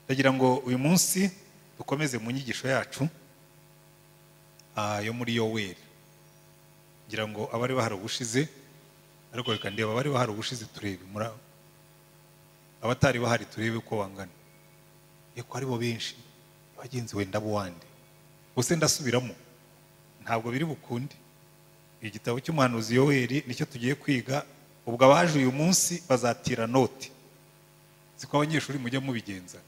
ndagira ngo uyu munsi dukomeze mu nyigisho yacu ah, yo muri yoweri ngira ngo abari bahari ubushize ariko reka ndeba abari bahari ubushize turebe mura- abatari bahari turebe uko bangana yego ari bo benshi bagenzi wenda buwande ubuse ndasubiramo ntabwo biri bukunde igitabo cy'umuhanuzi yoweri nicyo tugiye kwiga ubwo abaje uyu munsi bazatira noti siko abanyeshuri mujya mubigenza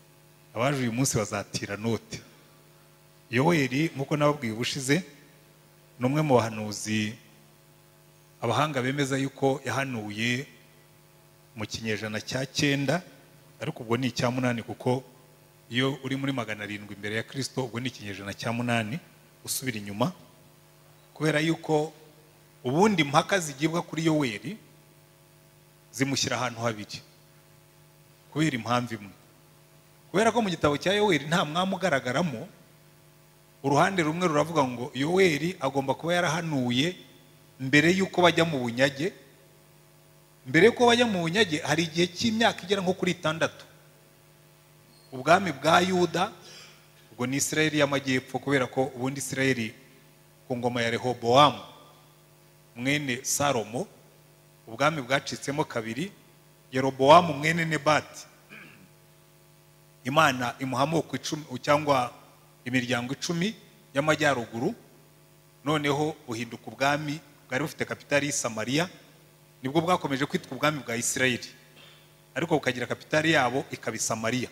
abaje uyu munsi bazatira noti yoweri nk'uko nababwiye ubushize ni umwe mu bahanuzi abahanga bemeza yuko yahanuye mu kinyejana cya cyenda ariko ubwo ni icya munani kuko iyo uri muri magana arindwi imbere ya kirisito ubwo ni ikinyejana cya munani usubira inyuma kubera yuko ubundi impaka zigibwa kuri yoweri zimushyira ahantu habiri kubera impamvu imwe kubera ko mu gitabo cya yoweri nta mwami ugaragaramo uruhande rumwe ruravuga ngo yoweri agomba kuba yarahanuye mbere y'uko bajya mu bunyage mbere y'uko bajya mu bunyage hari igihe cy'imyaka igera nko kuri itandatu ubwami bwa yuda ubwo ni isirayeli y'amajyepfo kubera ko ubundi isirayeli ku ngoma ya rehobowamu mwene salomo ubwami bwacitsemo kabiri yerobowamu mwene nebati imana imuha amoko icumi cyangwa imiryango icumi y'amajyaruguru noneho buhinduka ubwami bwari bufite kapitali y'i samariya nibwo bwakomeje kwitwa ubwami bwa isirayeli ariko bukagira kapitali yabo ikaba i samariya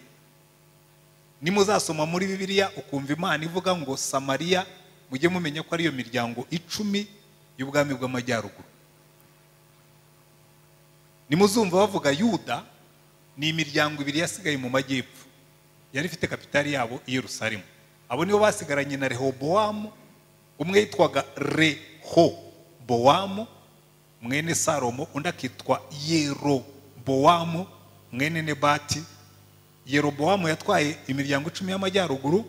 nimuzasoma muri bibiliya ukumva imana ivuga ngo samariya mujye mumenya ko ariyo miryango icumi y'ubwami bw'amajyaruguru nimuzumva bavuga yuda ni imiryango ibiri yasigaye mu majyepfo yari ifite kapitali yabo i yerusalemu abo nibo basigaranye na rehobowamu umwe yitwaga rehobowamu mwene salomo undi akitwa yerobowamu mwene nebati yerobowamu yatwaye imiryango icumi y'amajyaruguru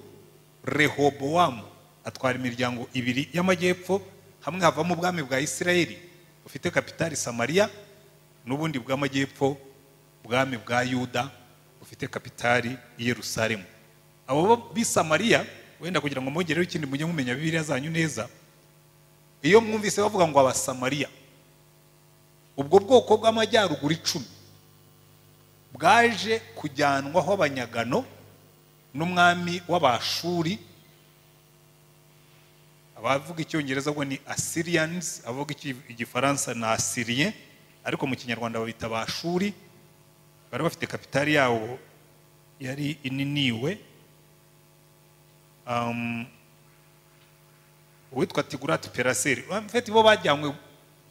rehobowamu atwara imiryango ibiri y'amajyepfo hamwe havamo ubwami bwa isirayeli bufite kapitali samariya n'ubundi bw'amajyepfo ubwami bwa yuda bufite kapitali i yerusalemu abo bisamariya wenda kugira ngo mwongereho ikindi mujye mumenya bibiliya zanyu neza iyo mwumvise bavuga ngo abasamariya ubwo bwoko bw'amajyaruguru icumi bwaje kujyanwaho abanyagano n'umwami w'abashuri abavuga icyongereza ubwo ni asiriyanizi abavuga iki- igifaransa ni asiriye ariko mu kinyarwanda babita abashuri bari bafite kapitali yabo yari ininiwe um, uwitwa tigurati peraseri mfite bo bajyanywe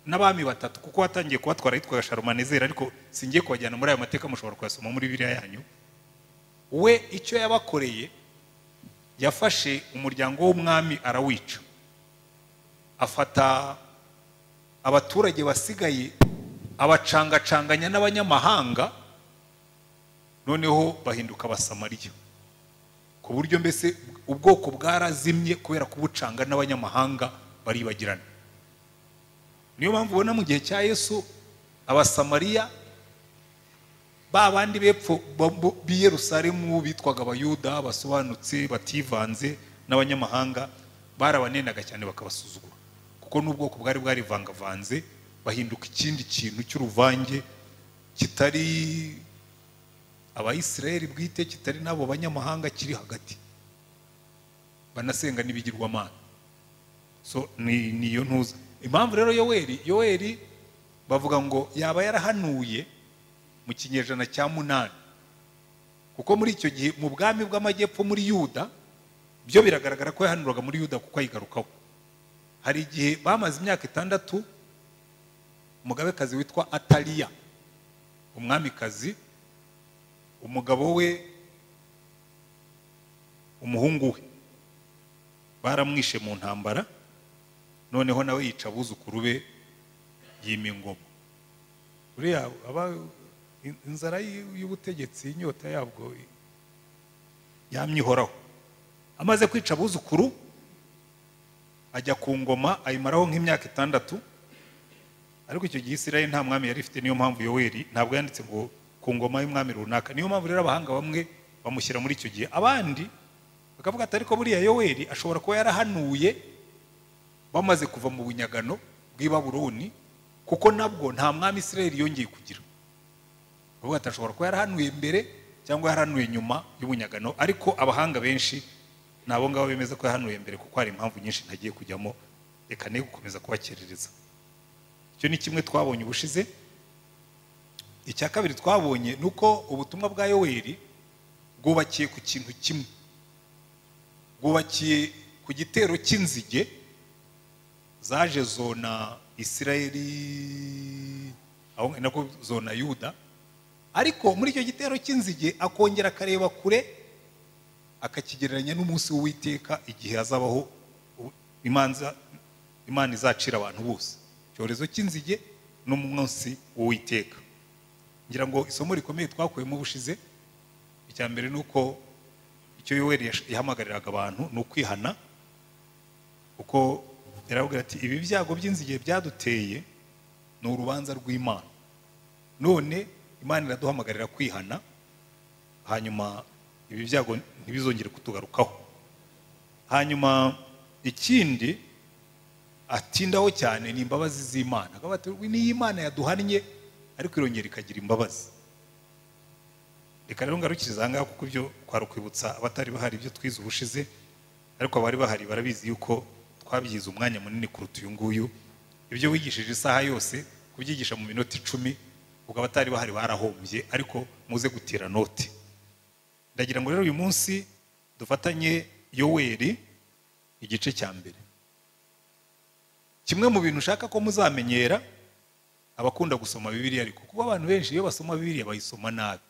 n'abami batatu kuko watangiye kubatwara yitwaga sharumanezeri ariko singiye kubajyana muri ayo mateka mushobora kuyasoma muri biriya yanyu we icyo yabakoreye yafashe umuryango w'umwami arawica afata abaturage basigaye abacangacanganya n'abanyamahanga noneho bahinduka abasamariya ku buryo mbese ubwoko bwarazimye kubera kubucanga n'abanyamahanga baribagirana niyo mpamvu ubona mu gihe cya yesu abasamariya ba bandi bepfo bo- bo- b'i yerusalemu bitwaga abayuda basobanutse bativanze n'abanyamahanga barabanenaga cyane bakabasuzugura kuko n'ubwoko bwari bwarivangavanze bahinduka ikindi kintu cy'uruvange kitari abayisiraheli bwite kitari n'abo banyamahanga kiri hagati banasenga n'ibigirwamana so ni niyo ntuza impamvu rero yoweri yoweri bavuga ngo yaba yarahanuye mu kinyejana cya munani kuko muri icyo gihe mu bwami bw'amajyepfo muri yuda byo biragaragara ko yahanuraga muri yuda kuko ayigarukaho hari igihe bamaze imyaka itandatu umugabekazi witwa ataliya umwamikazi umugabo we umuhungu we baramwishe mu ntambara noneho nawe yica abuzukuru be yima ingoma uriya aba in- inzara y- y'ubutegetsi inyota yabwo i- yamye ihoraho amaze kwica abuzukuru ajya ku ngoma ayimaraho nk'imyaka itandatu ariko icyo gihe isirayeli nta mwami yari ifite niyo mpamvu yoweri ntabwo yanditse ngo ku ngoma y'umwami runaka niyo mpamvu rero abahanga bamwe bamushyira muri icyo gihe abandi bakavuga ati ariko buriya yoweri ashobora kuba yarahanuye bamaze kuva mu bunyagano bw'i Babuloni kuko nabwo nta mwami israel yongeye kugira bavuga ati ashobora kuba yarahanuye mbere cyangwa yarahanuye nyuma y'ubunyagano ariko abahanga benshi ni abo ngabo bemeza ko yahanuye mbere kuko hari impamvu nyinshi ntagiye kujyamo reka ne gukomeza kubakerereza icyo ni kimwe twabonye ubushize icya kabiri twabonye ni uko ubutumwa bwa yoweri bwubakiye ku kintu kimwe bwubakiye ku gitero cy'inzige zaje zona isirayeli aho nako zona yuda ariko muri icyo gitero cy'inzige akongera akareba kure akakigereranya n'umunsi w'uwiteka igihe hazabaho imanza imana izacira abantu bose icyorezo cy'inzige n'umunsi w'uwiteka ngira ngo isomo rikomeye twakuyemo bushize icya mbere ni uko icyo yoweri yahamagariraga abantu ni ukwihana kuko yaravuga ati ibi byago by'inzige byaduteye ni urubanza rw'imana none imana iraduhamagarira kwihana hanyuma ibi byago ntibizongere kutugarukaho hanyuma ikindi atindaho cyane ni imbabazi z'imana akaba ati niyo imana yaduhannye ariko irongera ikagira imbabazi reka rero ngarukiriza aha ngaha kuko ibyo kwari ukwibutsa abatari bahari ibyo twize ubushize ariko abari bahari barabizi yuko twabyize umwanya munini kuruta uyu nguyu ibyo wigishije isaha yose kubyigisha mu minota icumi ubwo abatari bahari barahombye ariko muze gutira noti ndagira ngo rero uyu munsi dufatanye yoweri igice cya mbere kimwe mu bintu ushaka ko muzamenyera abakunda gusoma bibiriya ariko kuko abantu benshi iyo basoma bibiriya bayisoma nabi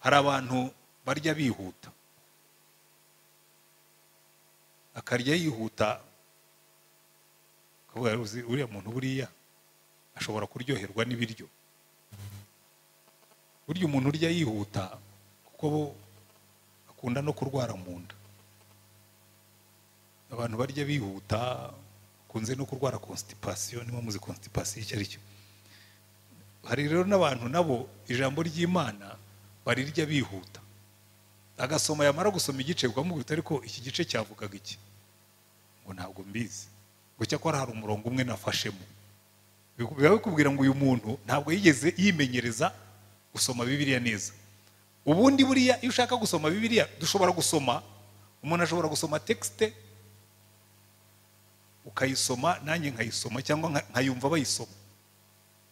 hari abantu barya bihuta akarya yihuta akavuga uzi uriya muntu buriya ashobora kuryoherwa n'ibiryo burya umuntu urya yihuta kuko bo akunda no kurwara mu nda abantu barya bihuta bakunze no kurwara constipation niba muzi constipation icyo ari cyo hari rero n'abantu nabo ijambo ry'imana barirya bihuta agasoma yamara gusoma igice ukamubwira ariko iki gice cyavugaga iki ngo ntabwo mbizi ngo cyakora hari umurongo umwe nafashemo biba bikubwira ngo uyu muntu ntabwo yigeze yimenyereza gusoma bibiriya neza ubundi buriya iyo ushaka gusoma bibiriya dushobora gusoma umuntu ashobora gusoma tekisite ukayisoma nanjye nkayisoma cyangwa nkayumva bayisoma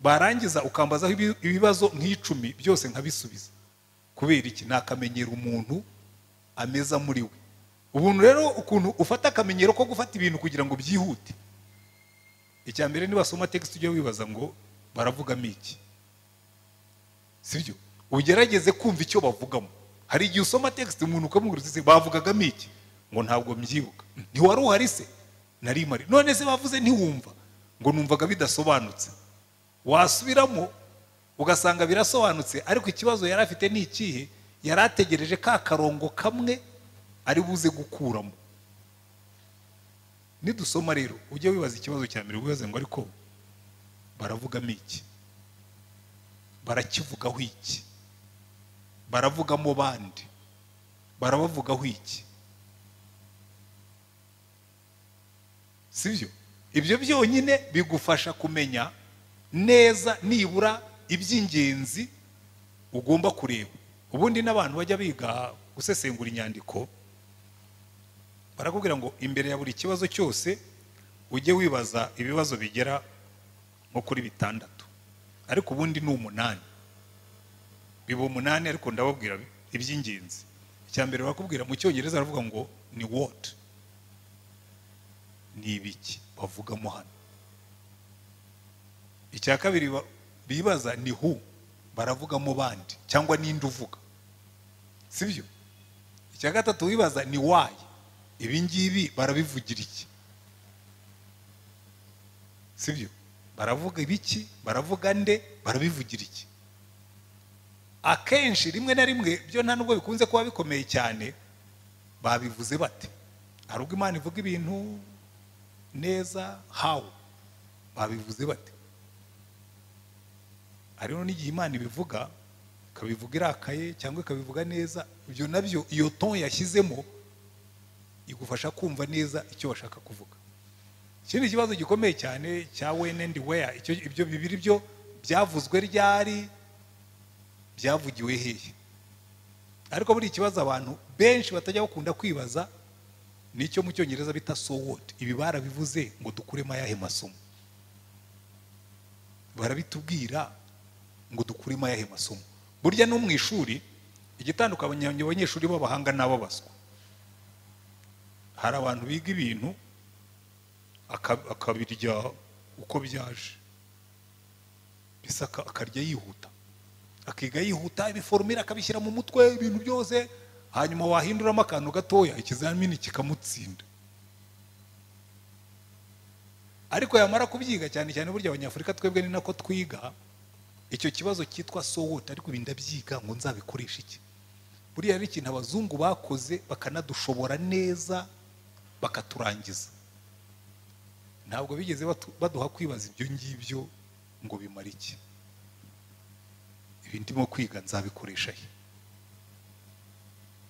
barangiza ukambazaho ibibazo nk'icumi byose nkabisubiza kubera iki ni akamenyero umuntu ameza muri we ubuntu rero ukuntu ufata akamenyero ko gufata ibintu kugira ngo byihute icya mbere nibasoma tekisite ujye wibaza ngo baravugamo iki sibyo ugerageze kumva icyo bavugamo hari igihe usoma tekisite umuntu ukamubwira uti bavugagamo iki ngo ntabwo mbyibuka ntiwari uhari se nari mari none se bavuze ntiwumva ngo numvaga bidasobanutse wasubiramo ugasanga birasobanutse ariko ikibazo yari afite ni ikihe yari ategereje ka karongo kamwe ari buze gukuramo nidusoma rero ujye wibaza ikibazo cya mbere wibaze ngo ariko baravugamo iki barakivugaho iki baravugamo bandi barabavugaho iki sibyo ibyo byonyine bigufasha kumenya neza nibura iby'ingenzi ugomba kureba ubundi n'abantu bajya biga gusesengura inyandiko barakubwira ngo imbere ya buri kibazo cyose ujye wibaza ibibazo bigera nko kuri bitandatu ariko ubundi ni umunani biba umunani ariko ndababwira iby'ingenzi icya mbere barakubwira mu cyongereza baravuga ngo ni wodi ni ibiki bavugamo hano icya kabiri bibaza ni hu baravugamo bandi cyangwa ninde uvuga sibyo icya gatatu wibaza ni wayi ibi ngibi barabivugira iki sibyo baravuga ibiki baravuga nde barabivugira iki akenshi rimwe na rimwe byo nta nubwo bikunze kuba bikomeye cyane babivuze bate hari ubwo imana ivuga ibintu neza hawu babivuze bate hariho n'igihe imana ibivuga ikabivuga irakaye cyangwa ikabivuga neza ibyo nabyo iyo ton yashyizemo igufasha kumva neza icyo bashaka kuvuga ikindi kibazo gikomeye cyane cya when and where icyo ibyo bibiri byo byavuzwe ryari byavugiwe hehe ariko buri ikibazo abantu benshi batajya bakunda kwibaza nicyo mu cyongereza bita so what ibi barabivuze ngo dukuremo ayahe masomo barabitubwira ngo dukuremo ayahe masomo burya no mu ishuri igitandukanye abanyeshuri b'abahanga n'ababaswa hari abantu biga ibintu aka- akabirya uko byaje mbese aka- akarya yihuta akiga yihuta ibiforomira akabishyira mu mutwe ibintu byose hanyuma wahinduramo akantu gatoya ikizamini kikamutsinda ariko yamara kubyiga cyane cyane burya abanyafurika twebwe ni nako twiga icyo kibazo cyitwa sowota ariko ibi ndabyiga ngo nzabikoreshe iki buriya hari ikintu abazungu bakoze bakanadushobora neza bakaturangiza ntabwo bigeze batu- baduha kwibaza ibyo ngibyo ngo bimara iki ibi ndimo kwiga nzabikoresha he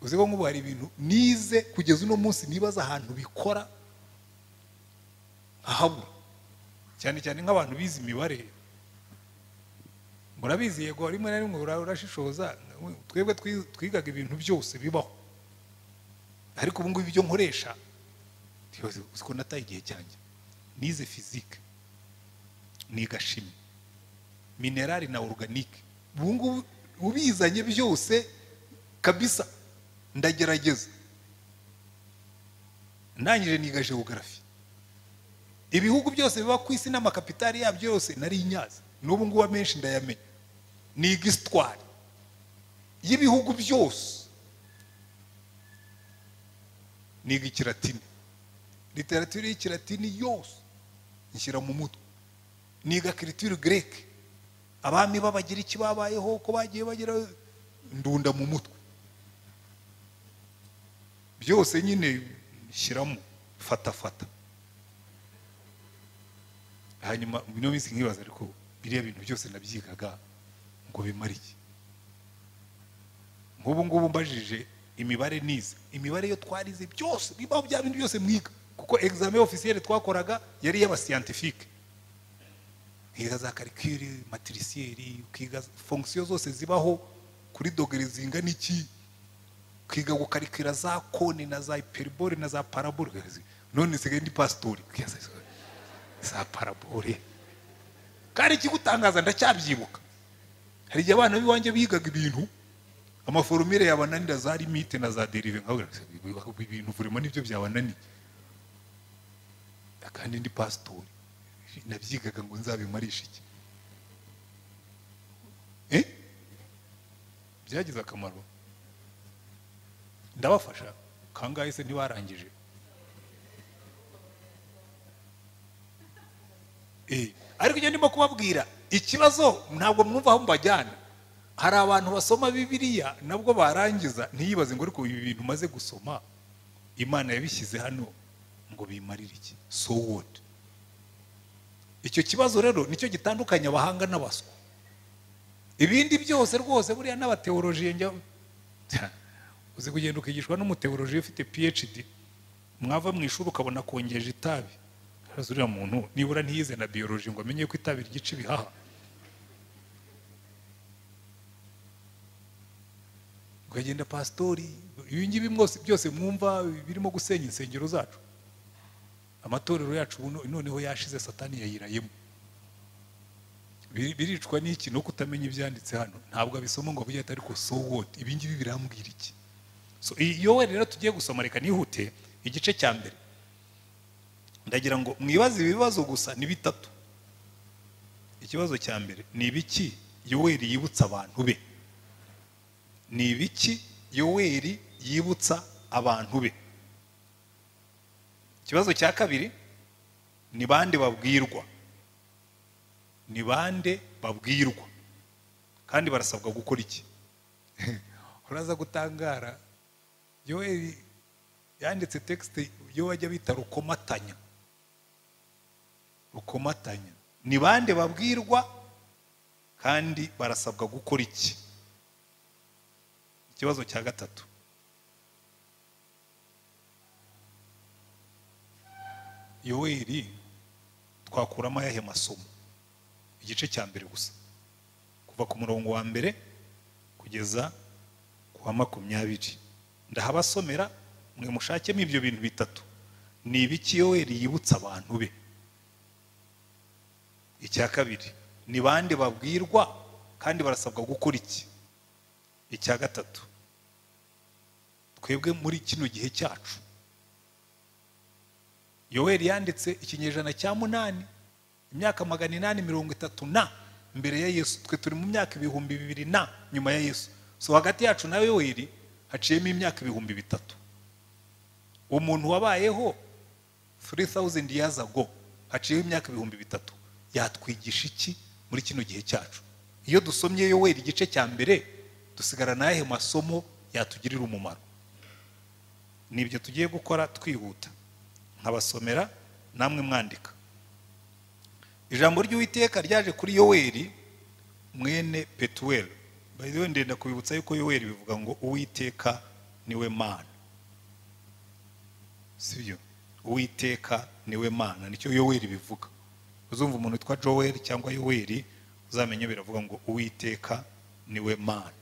uzi ko nk'ubu hari ibintu nize kugeza uno munsi nibaza ahantu bikora ahabura cyane cyane nk'abantu bize imibare murabizi yego rimwe na rimwe ura- urashishoza twebwe twi- twigaga ibintu byose bibaho ariko ubu ngubu ibyo nkoresha ntibaze uzi ko nataye igihe cyanjye nize fizike niga shimi minerali na oruganike ubu ngubu ubizanye byose kabisa ndagerageza ndangije niga geogarafi ibihugu byose biba ku isi n'amakapitali yabyo yose nari inyazi n'ubu ngubu amenshi ndayamenya niga isitwari y'ibihugu byose niga ikiratini literatire y'ikiratini yose nshyira mu mutwe niga kiritire greke abami babagira iki babayeho uko bagiye bagira ndunda mu mutwe byose nyine nshyiramo fata fata hanyuma ino minsi nkibaza ariko biriya bintu byose nabyigaga ngo bimare iki nk'ubu ngubu mbajije imibare nize imibare yo twarize byose bibaho bya bintu byose mwiga kuko examen officiel twakoraga yari y'abasiyantifike nkiga za karikire matirisiyeri ukiga fonction zose zibaho kuri dogere zingana iki ukiga gukarikira za kone na za hiperibore na za parabole none nsigaye ndi pasitori za parabole kandi ikigutangaza ndacyabyibuka hari igihe abana b'iwanjye bigaga ibintu amaforomire yabananira za limite na za derive nkabwira nti, ibintu vurema nibyo byabananiye kandi ndi pasitori nabyigaga ngo nzabimarishe iki Eh? byagize akamaro ndabafasha kangahe se ntibarangije Eh, ariko icyo ndimo kubabwira ikibazo ntabwo mwumva aho mbajyana hari abantu basoma bibiliya nabwo barangiza ntiyibaze ngo ariko ibi bintu umaze gusoma imana yabishyize hano ngo bimarire iki so what icyo kibazo rero nicyo gitandukanye abahanga n'abaswa ibindi byose rwose buriya n'abateorojiye njya uzi kugenda ukigishwa n'umuteorojiye ufite phd mwava mu ishuri ukabona kongeje itabi haraza uriya muntu nibura ntiyize na biyoloji ngo amenye ko itabi ryica ibihaha ukagenda pasitori ibi ngibi mwose- byose mwumva birimo gusenya insengero zacu amatorero yacu ubu no- noneho yashize satani yayirayemo Biri- biricwa n'iki no kutamenya ibyanditse hano ntabwo abisoma ngo avuge ati ariko so what ibi ngibi birambwira iki so iyo we rero tugiye gusoma reka nihute igice cya mbere ndagira ngo mwibaze ibibazo gusa ni bitatu ikibazo cya mbere ni ibiki yoweri yibutsa abantu be ni ibiki yoweri yibutsa abantu be ikibazo cya kabiri ni bande babwirwa ni bande babwirwa kandi barasabwa gukora iki uraza gutangara yoweri yanditse texite yo bajya bita rukomatanya rukomatanya ni bande babwirwa kandi barasabwa gukora iki ikibazo cya gatatu yoweri twakuramo ayahe masomo igice cya mbere gusa kuva ku murongo wa mbere kugeza ku wa makumyabiri ndahabasomera mwe mushakemo ibyo bintu bitatu ni ibiki yoweri yibutsa abantu be icya kabiri ni bande babwirwa kandi barasabwa gukora iki icya gatatu twebwe muri kino gihe cyacu yoweri yanditse ikinyejana cya munani imyaka magana inani mirongo itatu na mbere ya yesu twe turi mu myaka ibihumbi bibiri na nyuma ya yesu so hagati yacu na yoweri haciyemo imyaka ibihumbi bitatu umuntu wabayeho 3000 years ago haciyeho imyaka ibihumbi bitatu yatwigisha iki muri kino gihe cyacu iyo dusomye yoweri igice cya mbere dusigara n'ayahe masomo yatugirira umumaro ni ibyo tugiye gukora twihuta nkabasomera namwe mwandika ijambo ry'uwiteka ryaje kuri yoweri mwene petuweli bayiwe ndenda kubibutsa yuko yoweri bivuga ngo uwiteka niwe mana sibyo uwiteka niwe mana nicyo yoweri bivuga uzumva umuntu witwa joweri cyangwa yoweri uzamenye biravuga ngo uwiteka niwe mana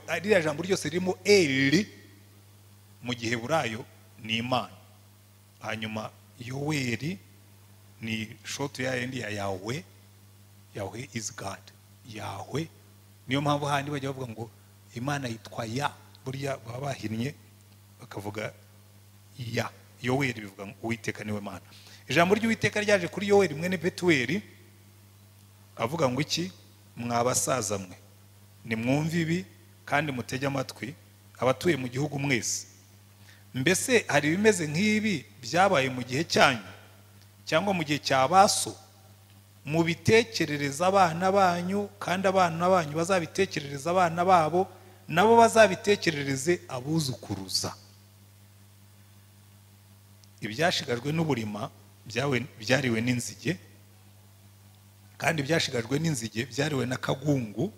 ririya jambo ryose ririmo eri mu gihe burayo ni imana hanyuma yoweri ni shotu ya yindi ya yawe yawe izi gadi yawe niyo mpamvu handi bajya bavuga ngo imana yitwa ya burya baba bahinnye bakavuga ya yoweri bivuga ngo uwiteka niwe mana ijambo ry'uwiteka ryaje kuri yoweri mwene betuweli avuga ngo iki mwabasaza mwe nimwumve ibi kandi mutege amatwi abatuye mu gihugu mwese mbese hari ibimeze nk'ibi byabaye mu gihe cyanyu cyangwa mu gihe cya baso mubitekerereza abana banyu kandi abana banyu bazabitekerereza abana babo nabo bazabitekerereze abuzukuruza ibyashigajwe n'uburima byariwe n'inzige kandi ibyashigajwe n'inzige byariwe n'akagungu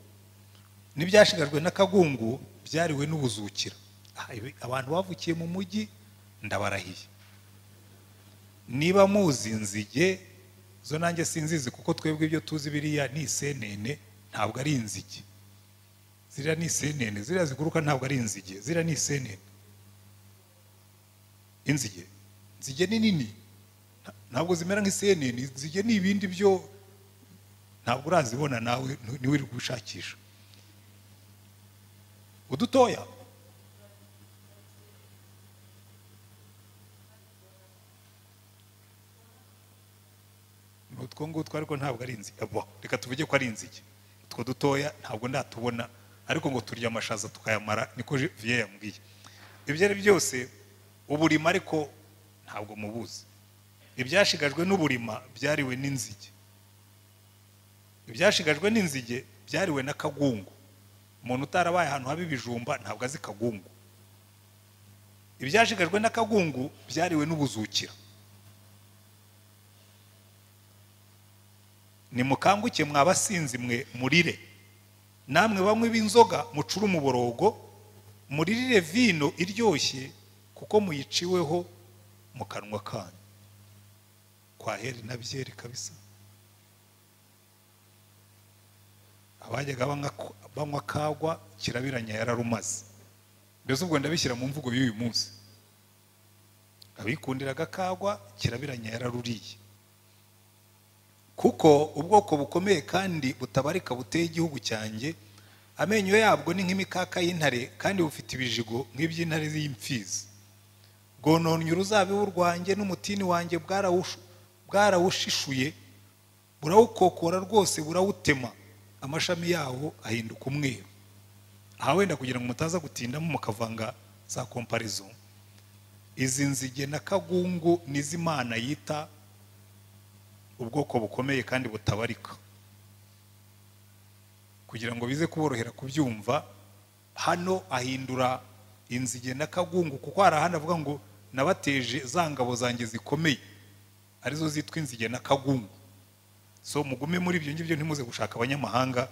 n'ibyashigajwe n'akagungu byariwe n'ubuzukira abantu bavukiye mu mujyi ndabarahiye niba muzi inzige zo nanjye sinzizi kuko twebwe ibyo tuzi biriya ni isenene ntabwo ari inzige ziriya ni isenene ziriya ziguruka ntabwo ari inzige ziriya ni isenene inzige inzige ni nini ntabwo zimera nk'isenene inzige ni ibindi byo ntabwo urazibona nawe niwe gushakisha udutoya utwo ngutwo ariko ntabwo ari inzige reka tuvuge ko ari inzige utwo dutoya ntabwo ndatubona ariko ngo turya amashaza tukayamara niko viye yambwiye ibyo ari byose uburima ariko ntabwo mubuzi ibyashigajwe n'uburima byariwe n'inzige ibyashigajwe n'inzige byariwe n'akagungu umuntu utarabaye ahantu haba ibijumba ntabwo azi kagungu ibyashigajwe n'akagungu byariwe n'ubuzukira nimukanguke mwabasinzi mwe murire namwe bamwe b'inzoga mucure umuborogo muririre vino iryoshye kuko muyiciweho mu kanwa kanyu kwaheri na byeri kabisa abajyaga banywa kagwa kirabiranya yararumaze mbese ubwo ndabishyira mu mvugo y'uyu munsi abikundiraga kagwa kirabiranya yararuriye kuko ubwoko bukomeye kandi butabarika buteye igihugu cyanjye amenyo yabwo ni nk'imikaka y'intare kandi bufite ibijigo nk'iby'intare y'imfizi bwononnye uruzabibu rwanjye n'umutini wanjye bwarawushishuye burawukokora rwose burawutema amashami yawo ahinduka umweru aha wenda kugira ngo mutaza gutindamo mukavanga za komparizo izi nzige na kagungu n'izimana yita ubwoko bukomeye kandi butabarika kugira ngo bize kuborohera kubyumva hano ahindura inzige na kagungu kuko hari ahandi avuga ngo nabateje za ngabo zanjye zikomeye arizo zitwa inzige na kagungu so mugume muri ibyo ngibyo ntimuze gushaka abanyamahanga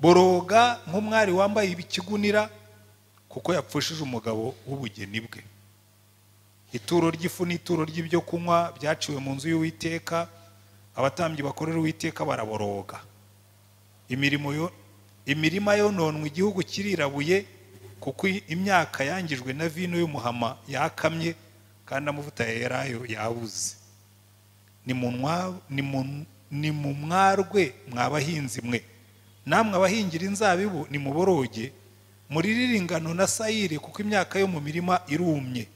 boroga nk'umwari wambaye ikigunira kuko yapfushije umugabo w'ubugeni bwe ituro ry'ifu n'ituro ry'ibyo kunywa byaciwe mu nzu y'uwiteka abatambyi bakorera uwiteka baraboroga imirimo yo- imirima yononwa igihugu kirirabuye kuko imyaka yangijwe na vino y'umuhama yakamye kandi amavuta ya elayo yabuze ni mu nwa- ni mu- ni mu mwarwe mwa bahinzi mwe namwe abahingira inzabibu ni muboroge muririre ingano na sayire kuko imyaka yo mu mirima irumye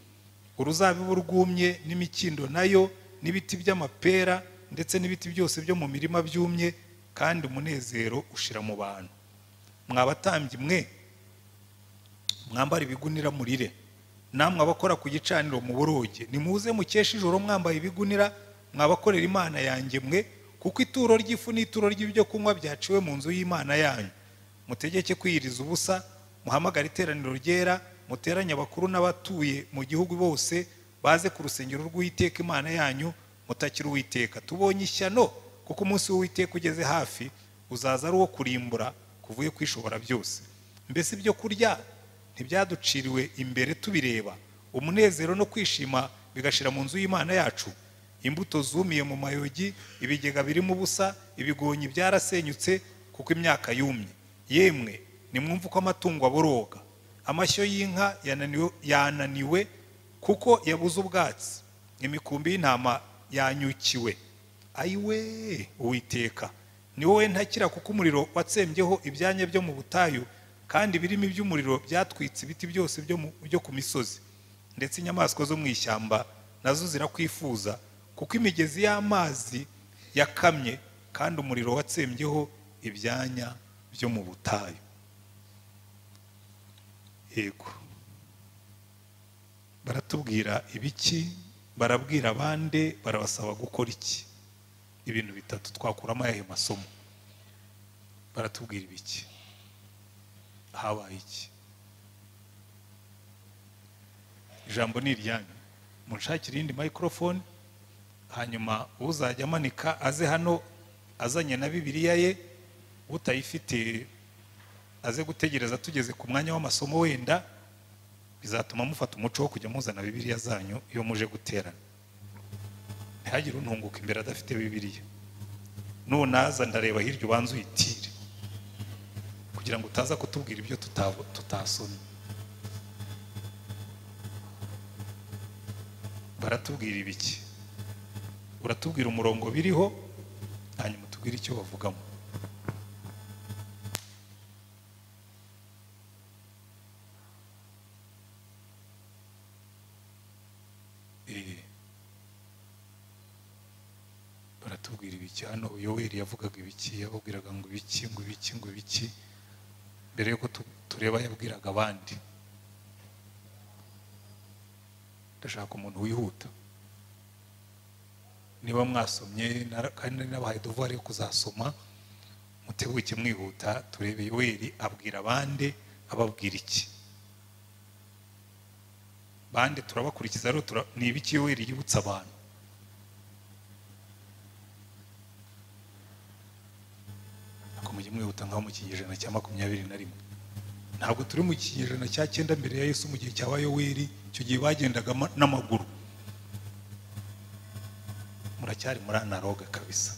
uruzabibu rwumye n'imikindo nayo n'ibiti by'amapera ndetse n'ibiti byose byo mu mirima byumye kandi umunezero ushira mu bantu mwabatambyi mwe mwambara ibigunira murire namwe abakora ku gicaniro mu boroge nimuze mukesha ijoro mwambaye ibigunira mwabakorera imana yanjye mwe kuko ituro ry'ifu n'ituro ry'ibyo kunywa byaciwe mu nzu y'imana yanyu mutegeke kwiyiriza ubusa muhamagare iteraniro ryera muteranye abakuru n'abatuye mu gihugu bose baze ku rusengero rw'uwiteka imana yanyu mutakira uwiteka tubonye ishyano kuko umunsi w'uwiteka ugeze hafi uzaza ari uwo kurimbura kuvuye kwishobora byose mbese ibyo kurya ntibyaduciriwe imbere tubireba umunezero no kwishima bigashira mu nzu y'imana yacu imbuto zumiye mu mayogi ibigega birimo ubusa ibigonyi byarasenyutse kuko imyaka yumye yemwe nimwumve uko amatungo aboroga amashyo y'inka yananiwe, yananiwe kuko yabuze ubwatsi imikumbi y'intama yanyukiwe ayiwe uwiteka ni wowe ntakira kuko umuriro watsembyeho ibyanya byo mu butayu kandi birimo iby'umuriro byatwitse ibiti byose byo mu- byo ku misozi ndetse inyamaswa zo mu ishyamba nazo zirakwifuza kuko imigezi y'amazi yakamye kandi umuriro watsembyeho ibyanya byo mu butayu yego baratubwira ibiki barabwira abandi barabasaba gukora iki ibintu bitatu twakuramo ayahe masomo baratubwira ibiki habaye iki ijambo ni iryanyu munshakire iyindi microphone hanyuma uzajya amanika aze hano azanye na bibiliya ye utayifite aze gutegereza tugeze ku mwanya w'amasomo wenda bizatuma mufata umuco wo kujya muzana bibiliya zanyu iyo muje guterana ntihagire untunguka imbere adafite bibiliya nunaza ndareba hirya ubanza uyitire kugira ngo utaza kutubwira ibyo tuta- tutasomye baratubwira ibiki uratubwira umurongo biriho hanyuma utubwire icyo bavugamo Eh. baratubwira ibiki hano yoweri yavugaga ibiki yababwiraga ngo ibiki ngo ibiki ngo ibiki mbere yuko tu- tureba yabwiraga abandi ndashaka umuntu wihuta niba mwasomye nara- kandi nari nabahaye dovuwari yo kuzasoma mutebuke mwihuta turebe yoweri abwira abande ababwira iki bande turabakurikiza rero tura- ni ibiki yoweri yibutsa abantu ntabwo mujye mwihuta nkaho mu kinyejana cya makumyabiri na rimwe ntabwo turi mu kinyejana cya cyenda mbere ya yesu mu gihe cya bayoweri icyo gihe bagendaga ama- n'amaguru muracyari muri anaroga kabisa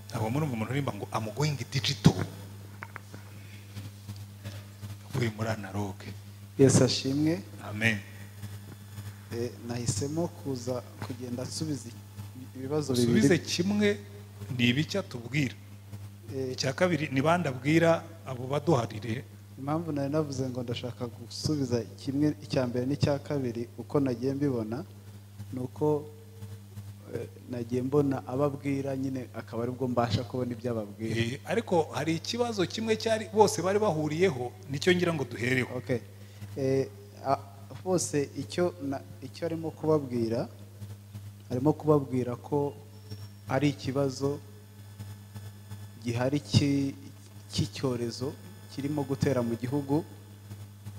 ntabwo murumva umuntu urimba ngo amugoyingi digito avuye muri anaroge yesu ashimwe amen eh, nahisemo kuza kugenda nsubiza ibibazo bibiri usubize kimwe ni ibiki atubwira Eh, icya kabiri ni bande abwira abo baduharire impamvu nari navuze ngo ndashaka gusubiza kimwe icya mbere n'icya kabiri uko nagiye mbibona ni uko eh, nagiye mbona ababwira nyine akaba aribwo mbasha kubona ibyo ababwira Eh, ariko hari ikibazo kimwe cyari bose bari bahuriyeho nicyo ngira ngo duhereho okay Eh, a- bose icyo na- icyo arimo kubabwira arimo kubabwira ko ari ikibazo gihari ki- cy'icyorezo kirimo gutera mu gihugu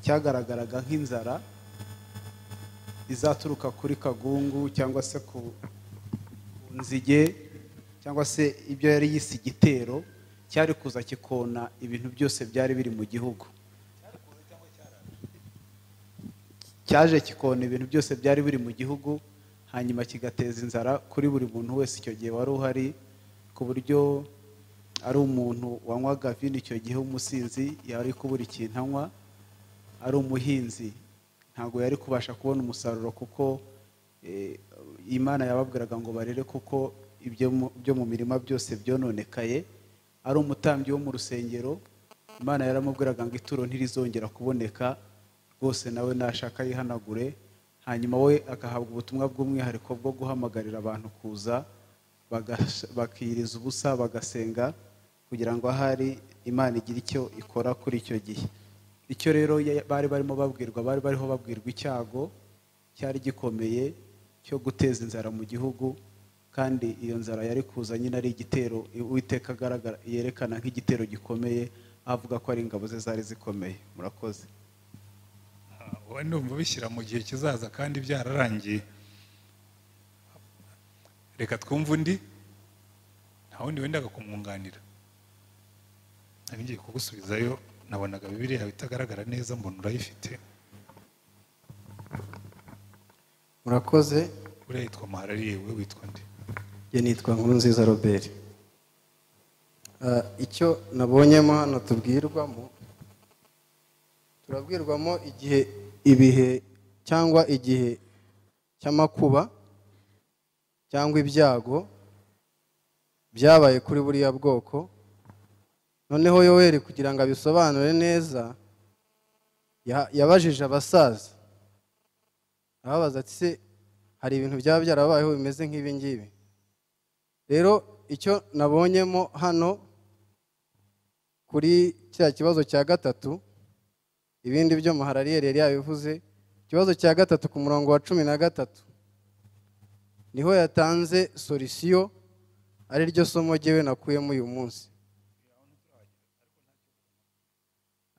cyagaragaraga nk'inzara izaturuka kuri kagungu cyangwa se ku ku nzige cyangwa se ibyo yari yise igitero cyari kuza kikona ibintu byose byari biri mu gihugu cyaje kikona ibintu byose byari biri mu gihugu hanyuma kigateza inzara kuri buri muntu wese icyo gihe wari uhari ku buryo ari umuntu wanywaga vino icyo gihe w'umusinzi yari kubura ikintu anywa ari umuhinzi ntabwo yari kubasha kubona umusaruro kuko eh, imana yababwiraga ngo barere kuko ibyo mu- byo mu mirima byose byononekaye ari umutambyi wo mu rusengero imana yaramubwiraga ngo ituro ntirizongera kuboneka rwose nawe nashaka yihanagure hanyuma we agahabwa ubutumwa bw'umwihariko bwo guhamagarira abantu kuza bagas- bakiyiriza ubusa bagasenga kugira ngo ahari imana igire icyo ikora kuri icyo gihe icyo rero ya- bari barimo babwirwa bari bariho babwirwa icyago cyari gikomeye cyo guteza inzara mu gihugu kandi iyo nzara yari kuza nyine ari igitero uwiteka agaragara yerekana nk'igitero gikomeye avuga ko ari ingabo ze zari zikomeye murakoze Ah, wowe ndumva bishyira mu gihe kizaza kandi byararangiye reka twumve undi nta wundi wendaga kumwunganira nari ngiye kugusubizayo nabonaga bibiri yawe itagaragara neza mbona urayifite murakoze uriya yitwa maharariye we witwa nde njye nitwa nkuru nziza robert Ah, icyo nabonyemo hano tubwirwamo turabwirwamo igihe ibihe cyangwa igihe cy'amakuba cyangwa ibyago byabaye kuri buriya bwoko noneho yoweri kugira ngo abisobanure neza ya- yabajije abasaza ababaza ati se hari ibintu byaba byarabayeho bimeze nk'ibi ngibi rero icyo nabonyemo hano kuri cya kibazo cya gatatu ibindi byo maharariyeri yari yabivuze ikibazo cya gatatu ku murongo wa cumi na gatatu niho yatanze solisiyo ari ryo somo ryewe nakuyemo uyu munsi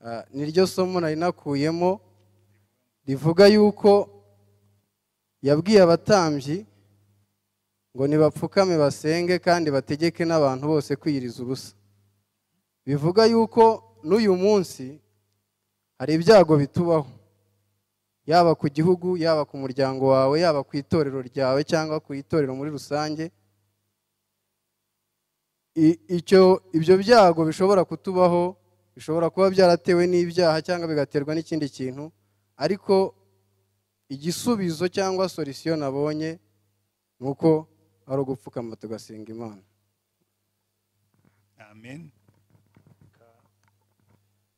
Ah, niryo somo nari nakuyemo rivuga yuko yabwiye abatambyi ngo nibapfukame basenge kandi bategeke n'abantu bose kwiyiriza ubusa bivuga yuko n'uyu munsi hari ibyago bitubaho yaba ku gihugu yaba ku muryango wawe yaba ku itorero ryawe cyangwa ku itorero muri rusange I- icyo ibyo byago bishobora kutubaho bishobora kuba byaratewe n'ibyaha cyangwa bigaterwa n'ikindi kintu ariko igisubizo cyangwa solisiyo nabonye ni uko ari ugupfukama tugasenga imana amen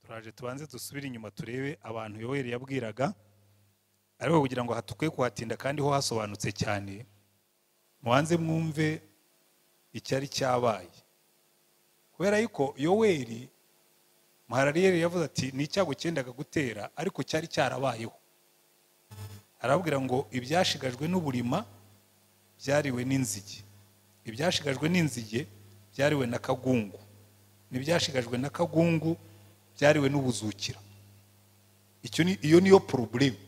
turaje tubanze dusubire inyuma turebe abantu yoweri yabwiraga ariko kugira ngo hatukwe kuhatinda kandi ho hasobanutse cyane mubanze mwumve icyari cyabaye kubera yuko yoweri muharariyeri yavuze ati ni icyago cyendaga gutera ariko cyari cyarabayeho arababwira ngo ibyashigajwe n'uburima byariwe n'inzige ibyashigajwe n'inzige byariwe na kagungu n'ibyashigajwe na kagungu byariwe n'ubuzukira icyo ni iyo niyo porobulemu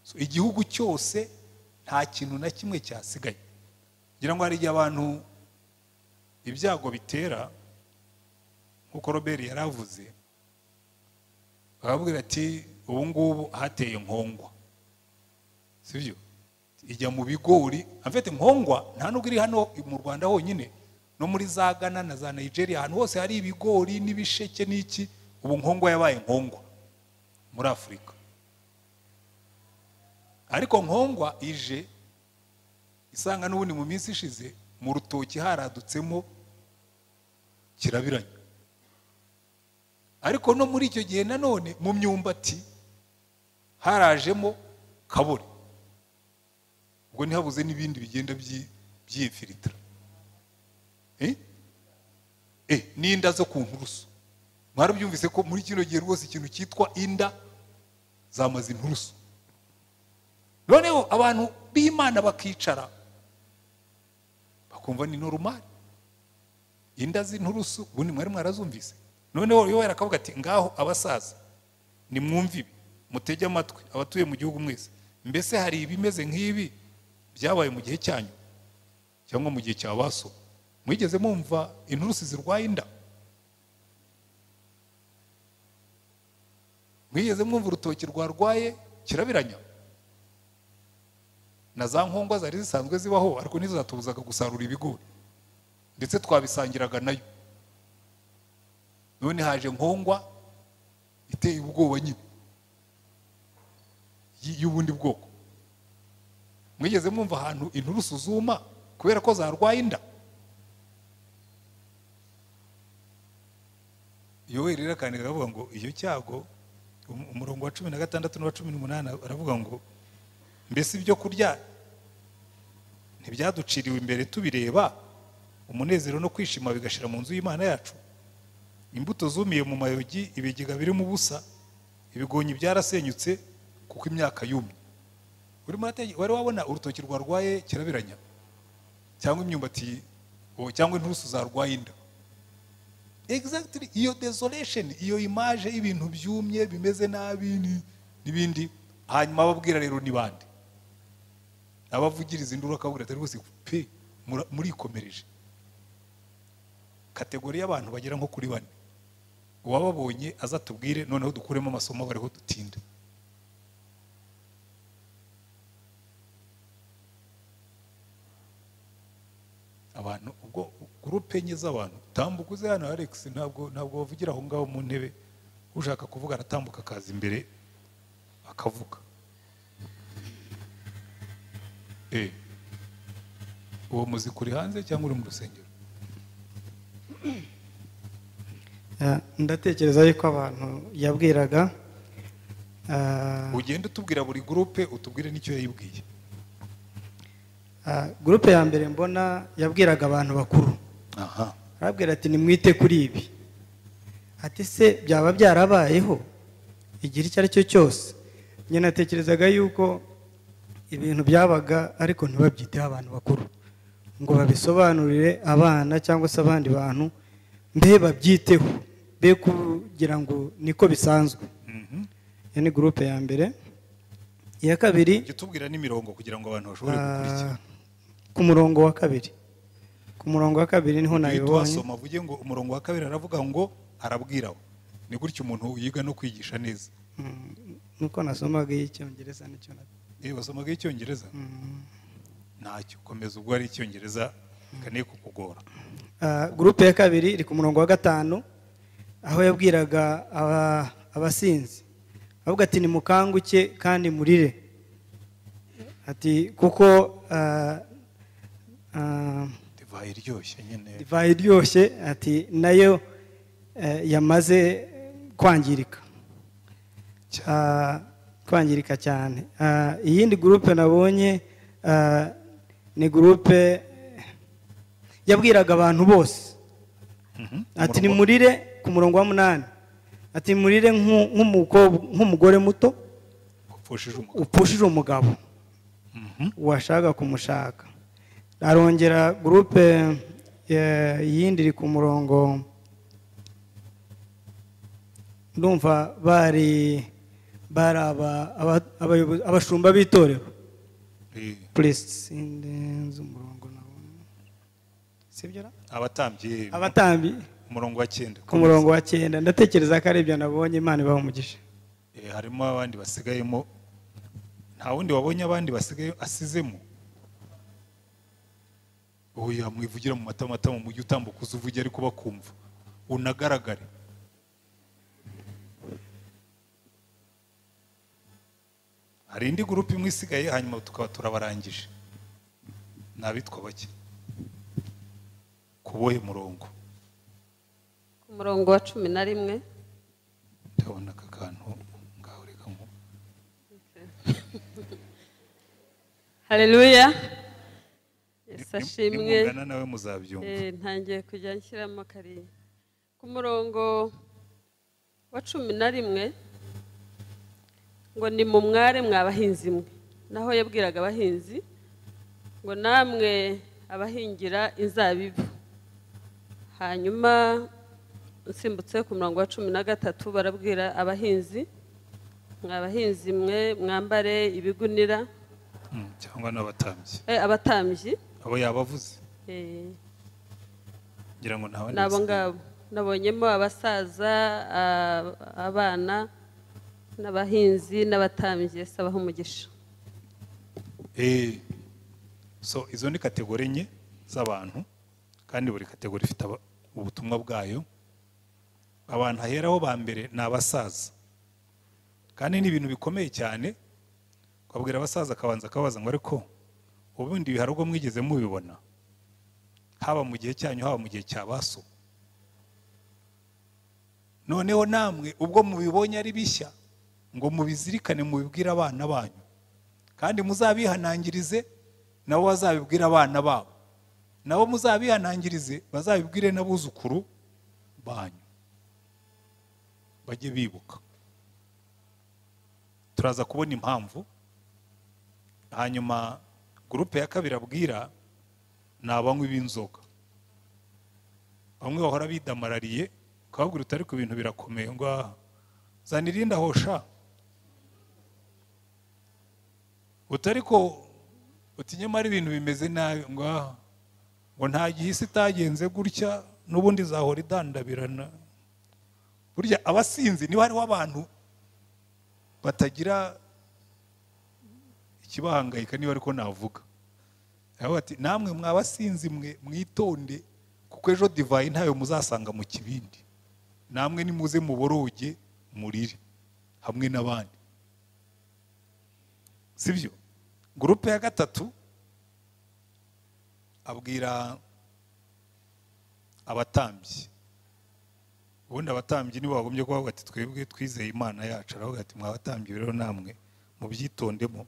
So, igihugu cyose nta kintu na kimwe cyasigaye kugira ngo hari igihe abantu ibyago bitera nk'uko robert yari avuze bakabwira ati ubu ngubu hateye nkongwa si byo ijya mu bigori amfite nkongwa nta nubwo iri hano mu rwanda honyine no muri za ghana na za nigeria ahantu hose hari ibigori n'ibisheke n'iki ubu nkongwa yabaye nkongwa muri afurika ariko nkongwa ije isanga n'ubundi mu minsi ishize mu rutoki haradutsemo kirabiranya ariko no muri icyo gihe nanone mu myumbati harajemo kabore ubwo ntihabuze n'ibindi bigenda byi- byiyifilitira Eh? Eh, n'inda zo ku nturusu mwarabyumvise ko muri kino gihe rwose ikintu cyitwa inda zamaze inturusu noneho abantu b'imana bakicara bakumva ni norumari inda z'inturusu ubundi mwari mwarazumvise noneho yowe akavuga ati ngaho abasaza nimwumve ibi mutege amatwi abatuye mu gihugu mwese mbese hari ibimeze nk'ibi byabaye mu gihe cyanyu cyangwa mu gihe cya ba so mwigeze mwumva inturusi zirwaye inda mwigeze mwumva urutoki rwarwaye kirabiranya na za nkongwa zari zisanzwe zibaho ariko nizo zatubuzaga gusarura ibigori ndetse twabisangiraga nayo none haje nkongwa iteye ubwoba nyine y- y'ubundi bwoko mwigeze mwumva ahantu inturusu zuma kubera ko zarwaye inda yoweri rero akandika aravuga ngo iyo cyago um- umurongo wa cumi na gatandatu n'uwa cumi n'umunani aravuga ngo mbese ibyo kurya ntibyaduciriwe imbere tubireba umunezero no kwishima bigashira mu nzu y'imana yacu imbuto zumiye mu mayogi ibigega birimo ubusa ibigonyi byarasenyutse kuko imyaka yumye urimo urate- wari wabona urutoki rwarwaye kirabiranya cyangwa imyumbati o, cyangwa inturusu zarwaye inda exactly iyo desolation iyo imaje y'ibintu byumye bimeze nabi ni- n'ibindi hanyuma ababwira rero ni bande abavugiriza induru akabwira ati rwose pe mura- murikomereje kategori y'abantu bagera nko kuri bane uwababonye aza atubwire noneho dukuremo amasomo bariho dutinda abantu ubwo gurupe enye z'abantu tambuka uze hano Alex ntabwo ntabwo bavugira aho ngaho mu ntebe ushaka kuvuga aratambuka akaza imbere akavuga eh uwo muziki uri hanze cyangwa uri mu rusengero Ah, ndatekereza yuko abantu yabwiraga ah, ugende utubwira buri gurupe utubwire n'icyo yayibwiye ah, gurupe ya mbere mbona yabwiraga abantu bakuru aha arabwira ati nimwite kuri ibi ati se byaba byarabayeho igihe icyo ari cyo cyose njye natekerezaga yuko ibintu byabaga ariko ntibabyiteho abantu bakuru ngo babisobanurire abana cyangwa se abandi bantu mbe babyiteho be kugira ngo niko bisanzwe Mhm. iyo ni gurupe ya mbere iya kabiri Jya utubwira n'imirongo kugira ngo abantu bashobore gukurikira ah, ku murongo wa kabiri ku murongo wa kabiri niho iyo nabibonye twasoma avuge ngo umurongo wa kabiri aravuga ngo arabwira we ni gutya umuntu yiga no kwigisha neza Mm, nuko nasomaga iy'icyongereza nicyo na yewe wasomaga icyongereza Mm. ntacyo komeza ubwo ari icyongereza kane kukugora Ah, gurupe ya kabiri iri ku murongo wa gatanu aho yabwiraga aba- abasinzi avuga ati nimukanguke kandi murire ati kuko ah, ah, divayi iryoshye nyine divayi iryoshye ati nayo eh, yamaze kwangirika Ah, kwangirika cyane Ah, iyindi gurupe nabonye ah, ni gurupe yabwiraga abantu bose Mhm. ati Umurongo- nimurire ku murongo wa munani ati murire nk'u- nk'umukobwa- nk'umugore muto upfushije umugabo upfushije umugabo Mhm. washaka kumushaka arongera gurupe eh, iyindi iri ku murongo ndumva bari bari aba- aba- abayobozi- abashumba b'itorero Eh, purisiti sindenze umurongo nabonye sibyo ra? abatambyi eh, abatambyi umurongo wa cyenda ku murongo wa cyenda ndatekereza ko ari ibyo nabonye imana ibaha umugisha Eh, harimo abandi basigayemo nta wundi wabonye abandi basigaye asizemo oya mwivugira mu matamatama mujye utambuka uze uvuge ariko bakumva unagaragare hari indi gurupe imwe isigaye hanyuma tukaba turabarangije ni abitwa bake kubohe murongo ku murongo wa cumi na rimwe ndabona aka kantu ngaho reka nku hareruya yesi ashimwe nimungana nawe muzabyumva Eh, ntangiye kujya nshyiramo kariya ku murongo wa cumi na rimwe ngo ni mu mware mwa bahinzi mwe naho yabwiraga abahinzi ngo namwe abahingira inzabibu hanyuma usimbutse ku murongo wa cumi na gatatu barabwira abahinzi mwa bahinzi mwe mwambare ibigunira Mm, cyangwa n'abatambyi eh, abatambyi abo yabavuze ngira ngo ntawe nabo ngabo nabonyemo abasaza a- abana n'abahinzi n'abatambyi sabaho umugisha Eh, so izo ni kategori enye z'abantu kandi buri kategori ifite aba- ubutumwa bwayo abantu aheraho ba mbere ni abasaza kandi ni ibintu bikomeye cyane ukabwira abasaza akabanza akabaza ngo ariko ubundi hari ubwo mwigeze mubibona haba mu gihe cyanyu haba mu gihe cya baso noneho namwe ubwo mubibonye ari bishya ngo mubizirikane mubibwire abana banyu kandi muzabihanangirize nabo bazabibwira abana babo nabo muzabihanangirize bazabibwire n'abuzukuru banyu bajye bibuka turaza kubona impamvu hanyuma gurupe ya kabiri abwira ni abanywi b'inzoga bamwe bahora bidamarariye ukababwira utari ku bintu birakomeye ngo aha zana irindi aho sha utari ko uti nyamara ibintu bimeze nabi ngo aha ngo nta gihe isi itagenze gutya n'ubundi zahora idandabirana burya abasinzi niba hariho abantu batagira ikibahangayika niba ariko navuga Aho bati namwe mwabasinzi mwe mwitonde kuko ejo divayi ntayo muzasanga mu kibindi namwe nimuze muboroge murire hamwe n'abandi sibyo gurupe ya gatatu abwira abatambyi ubundi abatambyi nibo bagombye kubavuga ati twebwe twizeye imana yacu aravuga ati mwabatambyi rero namwe mubyitondemo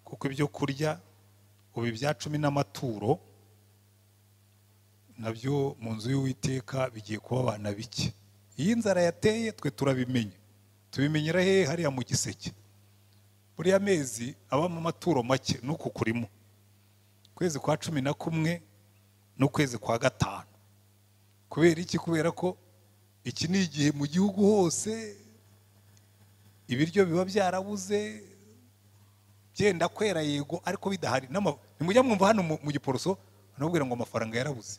kuko ibyo kurya ubu ibya cumi n'amaturo nabyo mu nzu y'uwiteka bigiye kuba abana bike iyo inzara yateye twe turabimenye tubimenyera hehe hariya mu giseke buriya mezi abamo amaturo make nuku kurimo ukwezi kwa cumi na kumwe n'ukwezi kwa gatanu kubera iki kubera ko iki ni igihe mu gihugu hose ibiryo biba byarabuze byenda kwera yego ariko bidahari n'ama- nimujya mwumva hano mu- mu giporoso banabwira ngo amafaranga yarabuze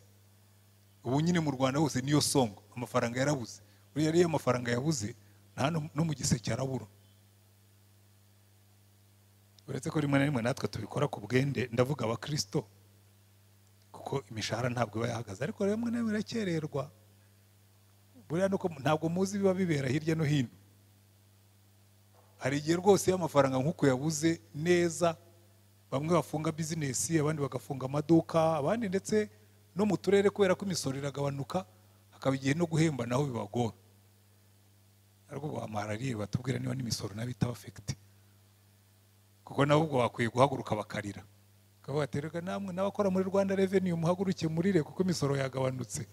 ubu nyine mu rwanda hose niyo songo amafaranga yarabuze buriya rero iyo amafaranga yabuze nta no- no mu giseke arabura uretse ko rimwe na rimwe natwe tubikora ku bwende ndavuga abakirisito kuko imishahara ntabwo iba yahagaze ariko rimwe na rimwe irakererwa buriya nuko ntabwo muzi ibiba bibera hirya no hino hari igihe rwose iyo amafaranga nk'uko yabuze neza bamwe bafunga bizinesi abandi bagafunga amaduka abandi ndetse no mu turere kubera ko imisoro iragabanuka hakaba igihe no guhemba naho bibagora ariko bamarariye batubwira niba n'imisoro nabi itabafegite kuko nabo ubwo bakwiye guhaguruka bakarira ukavuga ati reka namwe n'abakora muri rwanda reveni muhaguruke murire kuko imisoro yagabanutse